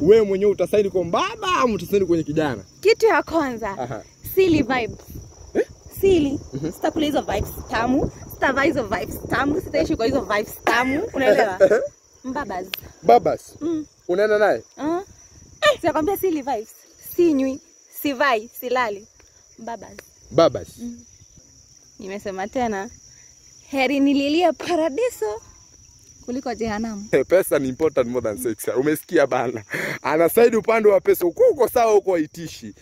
wewe mwenyewe utasaini kwa baba ama utasaini kwenye kijana? Kitu ya kwanza Aha. silly vibes. Eh? Silly. Sitakula hizo vibes tamu. Sitavaa hizo vibes tamu. Sitaishi kwa hizo vibes tamu. Unaelewa? Mbabas. Babas. Mm. Unaenda naye? Uh. Eh, sinakwambia silly vibes. Sinywi, sivai, silali. Mbabas. Babas. Nimesema tena. Heri nililie paradiso kuliko jehanamu. Pesa ni important more than sex. Umesikia bana? Anasaidi upande wa pesa. Uko uko sawa huko haitishi.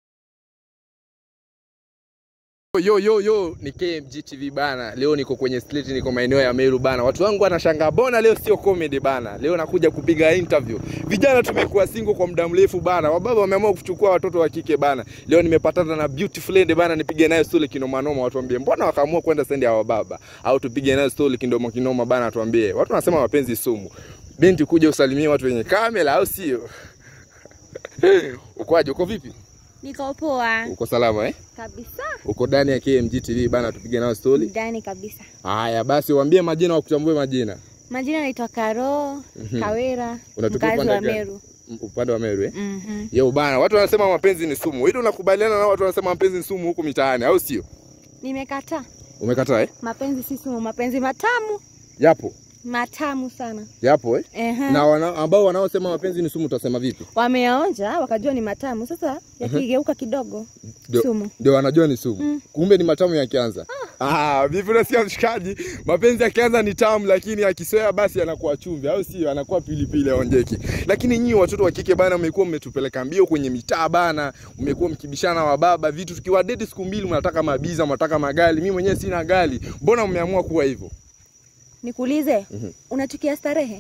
Yo yo yo, ni KMG TV bana. Leo niko kwenye street, niko maeneo ya Meru bana. Watu wangu wanashangaa bona leo sio comedy bana. Leo nakuja kupiga interview. Vijana tumekuwa single kwa muda mrefu bana. Wababa wameamua kuchukua watoto wa kike bana. Leo nimepatana na beautiful lady bana, nipige naye story kinoma noma. Watu waambie mbona wakaamua kwenda stendi ya wababa au tupige naye story kindomo kinoma bana, tuambie. Watu wanasema mapenzi sumu. Binti kuja usalimie watu wenye kamera au sio? Ukoaje? Uko vipi? Niko poa Uko salama eh? kabisa. Uko ndani ya KMG TV bana, tupige nao story. Ndani kabisa. Haya basi, waambie majina, wakutambue majina. Majina naitwa Karo Kawera, Unatokea mkazi upande wa gani? Meru. M- Upande wa Meru eh? Mhm. Yo bana, watu wanasema mapenzi ni sumu. Hilo unakubaliana na watu wanasema mapenzi ni sumu huku mitaani, au sio? Nimekataa. Umekataa eh? Mapenzi si sumu, mapenzi matamu, Yapo. matamu sana. Yapo eh? Ehe. Na wana, ambao wanaosema mapenzi ni sumu utasema vipi? Wameonja wakajua ni matamu, sasa yakigeuka kidogo Ndio- sumu. Ndio wanajua ni sumu. Kumbe ni matamu yakianza. Ah, vipi unasikia mshikaji? Mapenzi yakianza ni tamu lakini akisoea basi anakuwa chumvi au sio? Anakuwa pilipili aonjeki. Lakini nyinyi watoto wa kike bana mmekuwa mmetupeleka mbio kwenye mitaa bana, mmekuwa mkibishana wa baba vitu tukiwa date siku mbili mnataka mabiza, mnataka magali. Mimi mwenyewe sina gali. Mbona mmeamua kuwa hivyo? Nikuulize, unachukia starehe?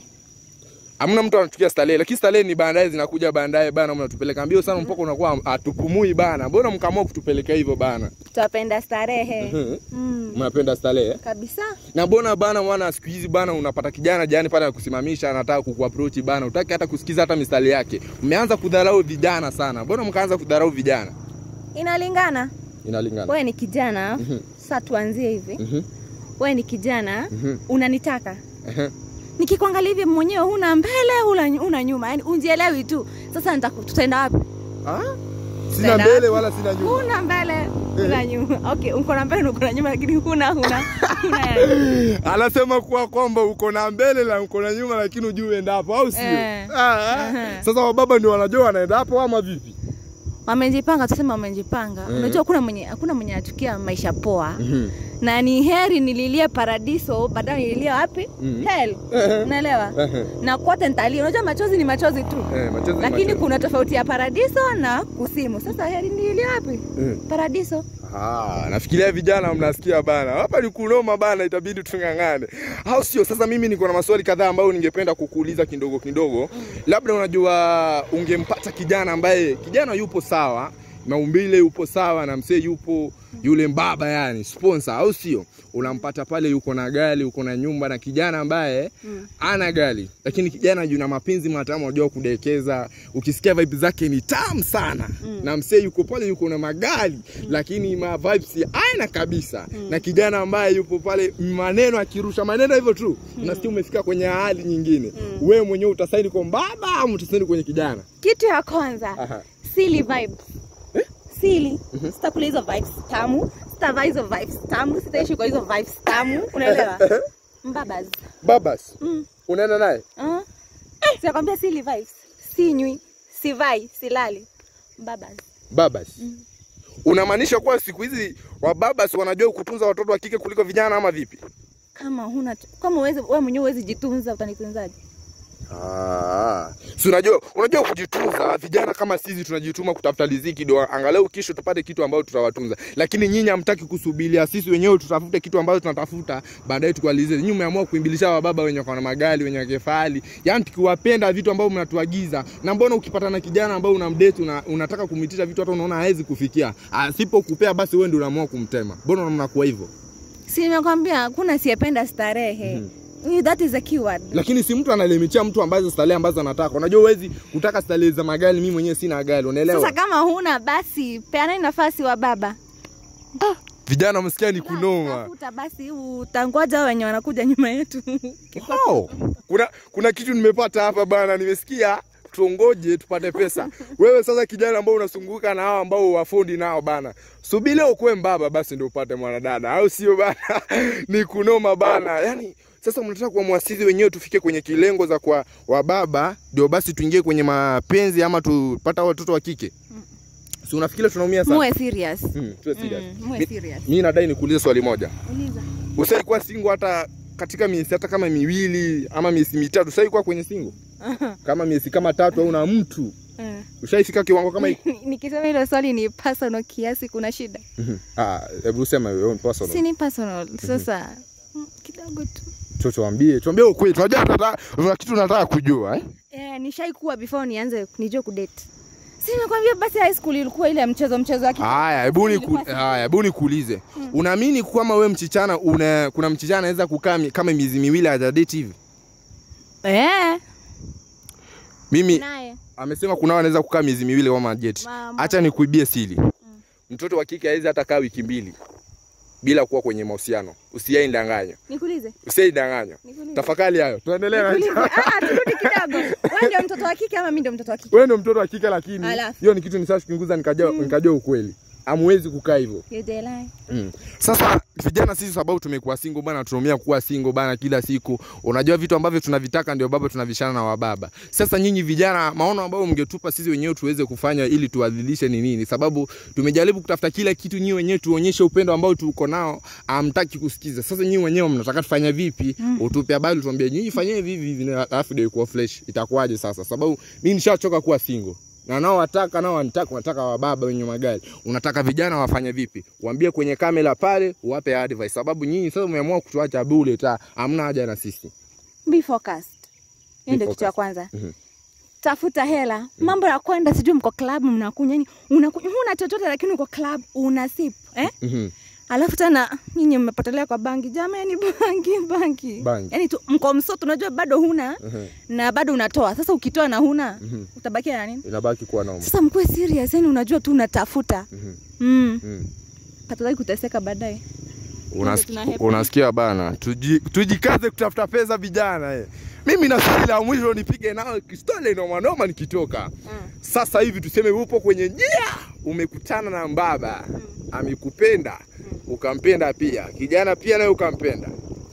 Hamna mtu anachukia starehe, lakini starehe ni baadaye zinakuja baadaye bana, mnatupeleka mbio sana mpaka unakuwa hatupumui bana. Mbona mkaamua kutupeleka hivyo bana? Twapenda starehe. Mm, Mnapenda starehe? eh? kabisa. na mbona bana mwana siku hizi bana unapata kijana jani pale anakusimamisha anataka kukuapproach bana utaki hata kusikiza hata mistari yake mmeanza kudharau vijana sana mbona mkaanza kudharau vijana Inalingana. inalingana Wewe ni kijana, sasa tuanzie hivi. Mhm. Wewe ni kijana, Mhm. unanitaka. Ehe. Nikikuangalia hivi mwenyewe huna mbele, huna, huna nyuma, yani unjielewi tu. Sasa nitaku- tutaenda wapi? Ah? sina Tutaenda mbele wapi? wala sina nyuma Huna mbele, huna nyuma. Okay, uko na mbele na uko na nyuma lakini huna huna huna yani. anasema kuwa kwamba uko na mbele na uko na nyuma lakini ujui uendapo au sio Eh. ah, Aha. sasa wababa ndio wanajua wanaendapo ama vipi Wamejipanga, tuseme wamejipanga. Mm. Unajua hakuna mwenye hakuna mwenye anachukia maisha poa. Mhm. Na ni heri nililie paradiso badala nililie wapi? Mhm. Hell. Ehe. Unaelewa? Ehe. Na kote nitalia. Unajua machozi ni machozi tu. Eh, machozi ni Lakini machozi. kuna tofauti ya paradiso na kusimu. Sasa heri nililie wapi? Eh. Paradiso. Ah, nafikiria vijana mnasikia bana. Hapa ni kunoma bana, itabidi tung'ang'ane. Au sio? Sasa mimi niko na maswali kadhaa ambayo ningependa kukuuliza kidogo kidogo. Labda unajua ungempata kijana ambaye kijana yupo sawa, maumbile yupo sawa na msee yupo yule mbaba yani sponsor au sio? Unampata pale yuko na gari, uko na nyumba na kijana ambaye Mm. ana gari lakini kijana yuna mapenzi matamu, anajua kudekeza. Ukisikia vibes zake ni tamu sana Mm. na msee yuko pale yuko na magari lakini ma vibes aina kabisa na kijana ambaye yupo pale maneno akirusha maneno hivyo tu unasikia umefika kwenye hali nyingine wewe mwenyewe utasaini kwa baba ama utasaini kwenye kijana Kitu ya kwanza, Aha. silly vibes. Silly. Sitakula hizo vibes tamu. Sitavaa hizo vibes tamu. Sitaishi kwa hizo vibes tamu. Unaelewa? Mbabas. babas Mm. unaenda naye Uh. Sinakwambia silly vibes. Sinywi, sivai, silali. Mbabas. babas unamaanisha kuwa siku hizi wababas wanajua kutunza watoto wa kike kuliko vijana ama vipi Kama huna kama uweze wewe mwenyewe uwezi jitunza utanitunzaje? Ah, si unajua unajua kujitunza. Vijana kama sisi tunajituma kutafuta riziki ndio angalau kesho tupate kitu ambacho tutawatunza, lakini nyinyi hamtaki kusubiria sisi wenyewe tutafute kitu ambacho tunatafuta baadaye tukualize. Nyinyi mmeamua kuimbilisha wababa wenye wako na magari wenye kefali, yaani tukiwapenda vitu ambavyo mnatuagiza. Na mbona ukipata na kijana ambao unamdate una, unataka kumitisha vitu hata unaona hawezi kufikia, asipokupea basi wewe ndio unaamua kumtema. Mbona mnakuwa hivyo? Si nimekwambia hakuna asiyependa starehe. That is a keyword. lakini si mtu analimitia mtu ambazo starehe ambazo anataka. Unajua huwezi kutaka starehe za magari, mimi mwenyewe sina gari, unaelewa? Sasa kama huna basi peanani nafasi wa baba. Vijana msikia ni kunoma. Tafuta basi utangoja hao wenye wanakuja nyuma yetu. Oh, kuna kuna kitu nimepata hapa bana, nimesikia tuongoje tupate pesa. Wewe sasa kijana ambao unasunguka na hao ambao wafundi nao bana, subiri leo ukuwe mbaba basi ndio upate mwanadada, au sio bana? Ni kunoma bana, yani sasa mnataka kuwa mwasisi wenyewe tufike kwenye kilengo za kwa wababa ndio basi tuingie kwenye mapenzi ama tupata watoto wa kike si unafikiria tunaumia sana muwe serious mm, tuwe serious. Mm, muwe Mi- serious. mi nadai nikuulize swali moja uliza ushaikuwa singo hata katika miezi hata kama miwili ama miezi mitatu ushaikuwa kwenye singo kama miezi kama tatu au na mtu Eh. ushaifika kiwango kama hiki nikisema hilo swali ni personal kiasi kuna shida Mhm. Ah, hebu sema your own personal. si ni personal sasa mm, kidogo tu Tu- tuambie tuambie ukweli tunajua tunataka kuna kitu tunataka kujua eh eh, nishaikuwa before nianze nijue kudate si nimekwambia basi high school ilikuwa ile ya mchezo mchezo wake haya hebu niku Ilikuwa si- haya hebu nikuulize unaamini kama wewe mchichana una kuna mchichana anaweza kukaa mi- kama miezi miwili hajadate hivi eh mimi naye amesema kuna wanaweza kukaa miezi miwili kama hajadate Mama. acha nikuibie siri mtoto wa kike hawezi hata kaa wiki mbili bila kuwa kwenye mahusiano usiyaindanganywa nikuulize usiyaindanganywa Nikuulize. tafakari hayo tuendelee na Nikuulize. Ah, ah, turudi kidogo wewe ndio mtoto wa kike ama mimi ndio mtoto wa kike wewe ndio mtoto wa kike lakini Alafu. hiyo ni kitu nishachunguza nikajua nikajua ukweli amwezi kukaa hivyo You dey lie. Mm. Sasa vijana sisi sababu tumekuwa single bana, tunaumia kuwa single bana kila siku. Unajua vitu ambavyo tunavitaka ndio baba tunavishana na wababa. Sasa nyinyi vijana, maono ambayo mngetupa sisi wenyewe tuweze kufanya ili tuwadhilishe ni nini? Sababu tumejaribu kutafuta kila kitu, nyinyi wenyewe tuonyeshe upendo ambao tuko nao, hamtaki kusikiza. Sasa nyinyi wenyewe mnataka tufanye vipi? Utupe habari, tuambie nyinyi fanyeni hivi hivi, na alafu ndio ikuwa fresh. Itakuwaje sasa? Sababu mimi nishachoka kuwa single na nao wataka nao wanataka wanataka wababa wenye magari unataka vijana wafanye vipi waambie kwenye kamera pale uwape advice sababu nyinyi sasa umeamua kutuacha bure ta hamna haja na sisi Be focused. Hiyo ndio kitu ya focused. kwanza. Mhm. Tafuta hela. Mambo ya kwenda sijui mko club mnakunywa yani unakunywa huna chochote lakini uko club una sip, eh? Mhm. Alafu tena nyinyi mmepotelea kwa bangi. Jamani bangi bangi. Bangi. Yaani tu mko msoto unajua bado huna Mhm. na bado unatoa. Sasa ukitoa na huna Mhm. utabakia na nini? inabaki kuwa noma Sasa mkuwe serious, yani unajua tu unatafuta. Mhm. Mm. Mhm. Katulai kuteseka baadaye. Unasiki- tuna happy. unasikia bana tuji, tujikaze kutafuta pesa vijana eh. mimi na swali la mwisho nipige nao kistole noma noma nikitoka sasa hivi tuseme upo kwenye njia umekutana na mbaba amekupenda ukampenda pia kijana pia naye ukampenda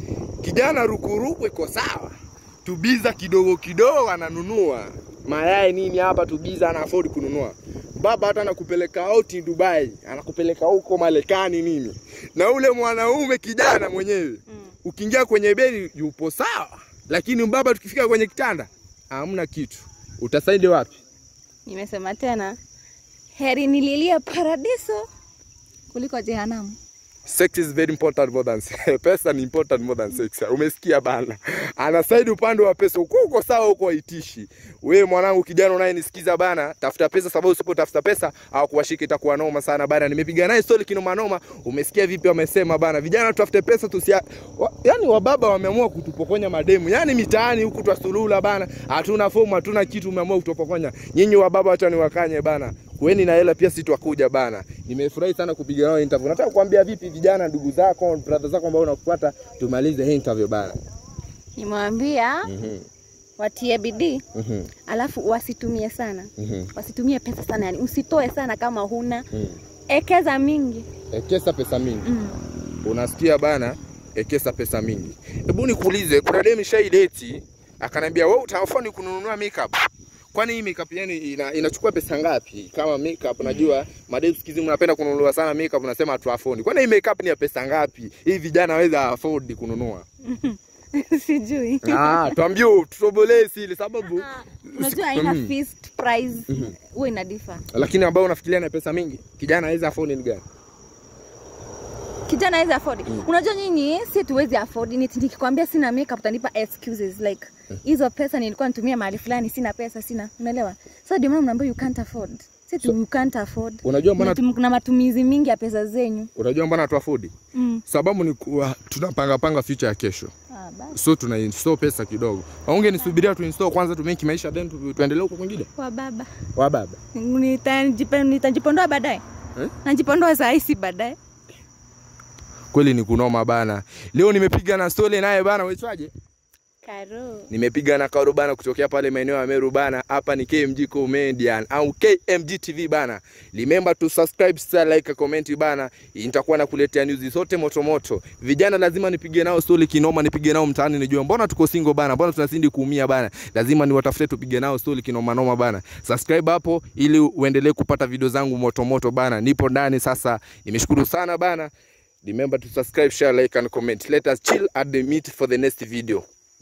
kijana rukuruku iko sawa tubiza kidogo kidogo ananunua mayai nini hapa tubiza ana afford kununua baba hata anakupeleka out Dubai anakupeleka huko Marekani nini na ule mwanaume kijana mwenyewe ukiingia kwenye beli yupo sawa lakini baba tukifika kwenye kitanda hamna kitu utasaidi wapi Nimesema tena, heri nililie paradiso kuliko jehanamu. sex is very important more than pesa ni important more than sex umesikia bana anasaidi upande wa pesa uko uko sawa huko haitishi wewe mwanangu kijana unayenisikiza bana tafuta pesa sababu usipotafuta pesa au kuwashika itakuwa noma sana bana nimepiga naye story kinoma noma umesikia vipi wamesema bana vijana tutafute pesa tusia wa, yani wababa wameamua kutupokonya mademu yani mitaani huku twasulula bana hatuna fomu hatuna kitu umeamua kutupokonya nyinyi wababa acha niwakanye bana kueni na hela pia si twakuja bana nimefurahi sana kupiga nao interview nataka kuambia vipi vijana ndugu zako brother zako ambao unakufuata tumalize hii interview bana Nimewambia mhm watie bidii, mhm alafu wasitumie sana, mhm wasitumie pesa sana, yani usitoe sana kama huna, mhm ekeza mingi. ekesa pesa mingi Mm. unasikia bana ekesa pesa mingi hebu nikuulize kuna demi shaideti akaniambia wewe utafani kununua makeup kwani hii makeup yani ina, inachukua pesa ngapi kama makeup najua madem sikizi mnapenda kununua sana makeup unasema tu afford kwani hii makeup ni ya pesa ngapi hii vijana waweza afford kununua Sijui. ah tuambie tutobolee sili sababu Unajua haina Mm. fixed price, huwa ina differ. lakini ambao unafikiria na pesa mingi kijana aweza afford ni gani kijana hawezi afford. Unajua nyinyi si tuwezi afford. Ni nikikwambia sina makeup utanipa excuses like hizo pesa nilikuwa nitumia mahali fulani, sina pesa, sina. Unaelewa? So ndio maana mnaambia you can't afford. Si tu you can't afford. unajua mbona Na tum- kuna matumizi mingi ya pesa zenyu. unajua mbona tu afford Mm. sababu ni kuwa tunapanga panga future ya kesho Ah, basi. so tuna install pesa kidogo aunge nisubiria tu install kwanza tu make maisha then tu, tuendelee huko kwingine Kwa baba. wa baba Nitajipe- Nitajipondoa baadaye. Eh? Najipondoa saa hii si baadaye. kweli ni kunoma bana leo nimepiga na story naye bana waitwaje Karo. nimepiga na Karo bana kutokea pale maeneo ya Meru bana. Hapa ni KMG Comedian au KMG TV bana. Remember to subscribe, share, like, comment bana. Nitakuwa nakuletea news zote moto moto. Vijana lazima nipige nao stori kinoma, nipige nao mtaani nijue mbona tuko single bana, mbona tunazidi kuumia bana. Lazima niwatafute tupige nao stori kinoma noma bana. Subscribe hapo ili uendelee kupata video zangu moto moto bana. Nipo ndani sasa. Nimeshukuru sana bana. Remember to subscribe, share, like and comment. Let us chill at the meet for the next video.